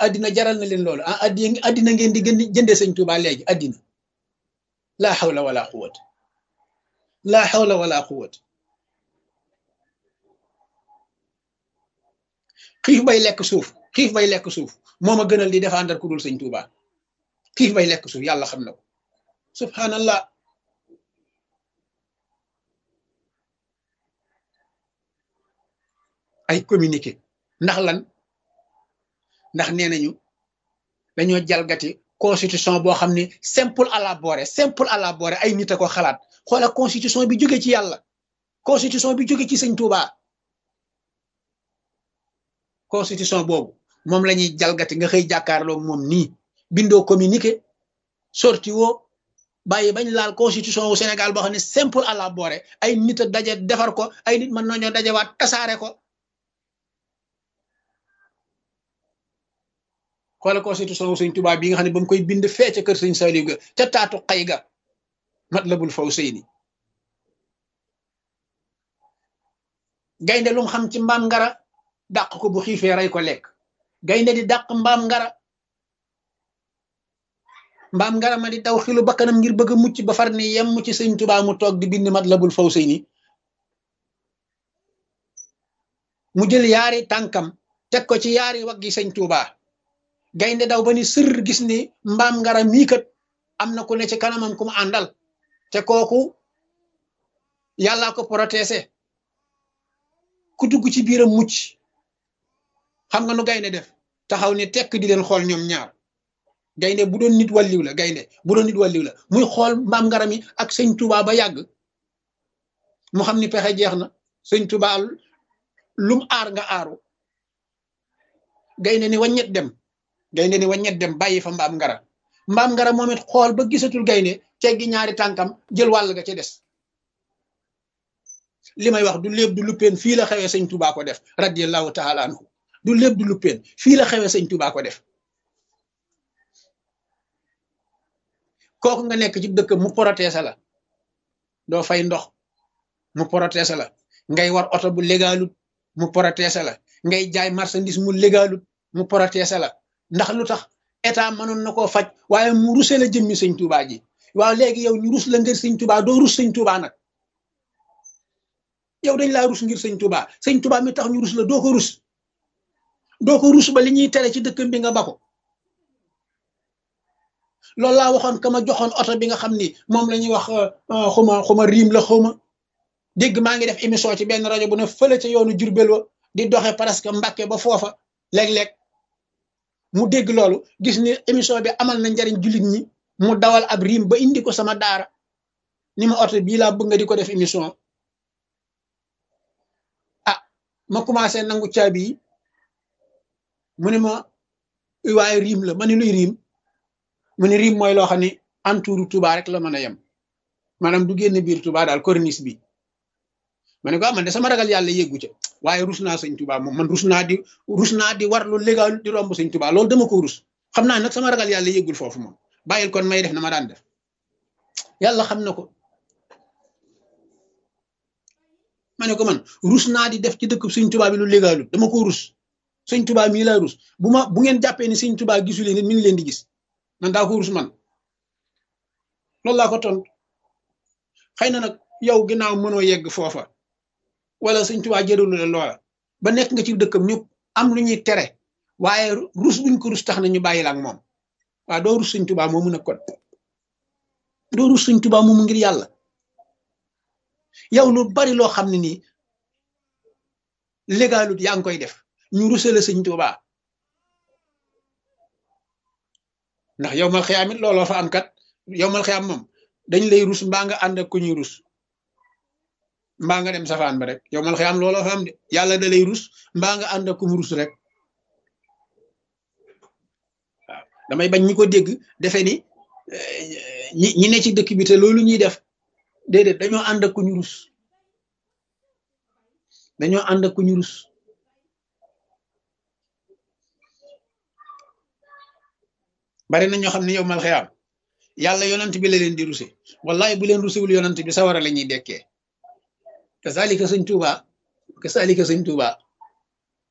addina jaral na leen loolu ah addi addina ngeen di gën di jëndee sëñ Tuubaa léegi addina laa xawla wala quwwat laa xawla wala quwwat xiif bay lekk suuf xiif bay lekk suuf moo ma gënal di défendre ku dul sëñ Tuubaa xiif bay lekk suuf yàlla xam na ko subhanallah ay communiqué ndax lan ndax nee nañu dañoo jalgati constitution boo xam ne simple à la boore simple à la boore ay nit a ko xalaat xoola constitution bi jóge ci yàlla constitution bi jóge ci sëñ Touba constitution boobu moom la ñuy jalgati nga xëy jàkkaarloo moom nii bindoo communiqué sorti woo bàyyi bañ laal constitution wu Sénégal boo xam ne simple à la boore ay nit a daje defar ko ay nit mën nañoo dajewaat tasaare ko xoola constitution wu sëñ Tuubaa bi nga xam ne ba mu koy bind fee ca kër sëñ Saliou ga ca taatu xay ga Matlabul Fawzayni gaynde lu mu xam ci mbaam ngara dàq ko bu xiifee rey ko lekk gaynde di dàq mbaam ngara mbaam ngara ma di daw xilu bakkanam ngir bëgg a mucc ba far ni yem ci sëñ Tuubaa mu toog di bind Matlabul Fawzayni mu jël yaari tànkam teg ko ci yaari waggi sëñ Tuubaa gaynde daw ba ni sër gis ni mbaam ngara mii kat am na ku ne ci kanamam ku mu àndal te kooku yàllaa ko protésé ku dugg ci biiram mucc xam nga nu gaynde def taxaw ni tekk di leen xool ñoom ñaar gaynde bu doon nit wàlliw la gaynde bu doon nit wàlliw la muy xool mbaam ngara mi ak sëñ Tuubaa ba yàgg mu xam ni pexe jeex na sëñ Tuubaa lum aar nga aaru gaynde ni waññet dem gaynde ni waññet dem bàyyi fa mbaam ngara mbaam ngara moom it xool ba gisatul gaynde teggi ñaari tànkam jël wàll ga ca des li may wax du léeb du luppeen fii la xewee sëñ Tuubaa ko def radiyallahu taala anhu du léeb du luppeen fii la xewee sëñ Tuubaa ko def kooku nga nekk ci dëkk mu protésé la doo fay ndox mu protésé la ngay war oto bu légalut mu protésé la ngay jaay marchandise mu légalut mu protésé la ndax lu tax état mënoon na koo faj waaye mu rusee la jëmmi sëñ Tuubaa ji waaw léegi yow ñu rus la ngir sëñ Tuubaa doo rus sëñ Tuubaa nag yow dañ laa rus ngir sëñ Tuubaa sëñ Tuubaa mi tax ñu rus la doo ko rus doo ko rus ba li ñuy tere ci dëkkam bi nga bako loolu laa waxoon ka ma joxoon oto bi nga xam ni moom la ñuy wax xuma xuma riim la xuma dégg maa ngi def émission ci benn rajo bu ne fële ca yoonu Jurbel wa di doxe presque Mbàkke ba foofa léeg-léeg mu dégg loolu gis ni émission bi amal na njariñ jullit ñi mu dawal ab riim ba indi ko sama daara ni ma oto bii laa bëgg nga di ko def émission ah ma commencé nangu caabi yi mu ne ma waaye riim la ma ne luy riim mu ne riim mooy loo xam ne entouru Touba rek la mën a yem maanaam du génn biir Touba daal corniche bi ma ne ko ah man de sama ragal yàlla yeggu ca waaye rus naa sëñ Touba moom man rus naa di rus naa di war lu légal di romb sëñ Touba loolu dama ko rus xam naa nag sama ragal yàlla yeggul foofu moom bàyyil kon may def na ma daan def yàlla xam na ko ma ne ko man rus naa di def ci dëkk sëñ Touba bi lu légalul dama ko rus sëñ Touba mii laa rus bu ma bu ngeen jàppee ni sëñ Touba gisuleen nit mi ngi leen di gis man daa ko rus man loolu laa ko tontu xëy na nag yow ginnaaw mënoo yegg foofa wala sëñ Tuubaa jëralu la loola ba nekk nga ci dëkkam ñu am lu ñuy tere waaye rus buñ ko rus tax na ñu bàyyi la ak moom waaw doo rus sëñ Tuubaa moomu nag kon doo rus sëñ Tuubaa moomu ngir yàlla yow lu bari loo xam ne nii légalut yaa ngi koy def ñu rusale sëñ Tuubaa ndax yow mal xiyaam it looloo fa am kat yow mal xiyaam moom dañ lay rus mbaa nga ànd ak ku ñuy rus mbaa nga dem safaan ba rek yow mal xiyaam looloo fa am de yàlla da lay rus mbaa nga ànd ak ku mu rus rek waaw damay bañ ñi ko dégg defe ni ñi ñi ne ci dëkk bi te loolu ñuy def déedéet dañoo ànd ak ku ñu rus dañoo ànd ak ku ñu rus bari na ñoo xam ne yow mal xiyaam yàlla yonant bi la leen di ruse wallahi bu leen rusewul yonant bi sawara la ñuy dekkee kasaalika sëñ Tuuba kasaalika sëñ Tuuba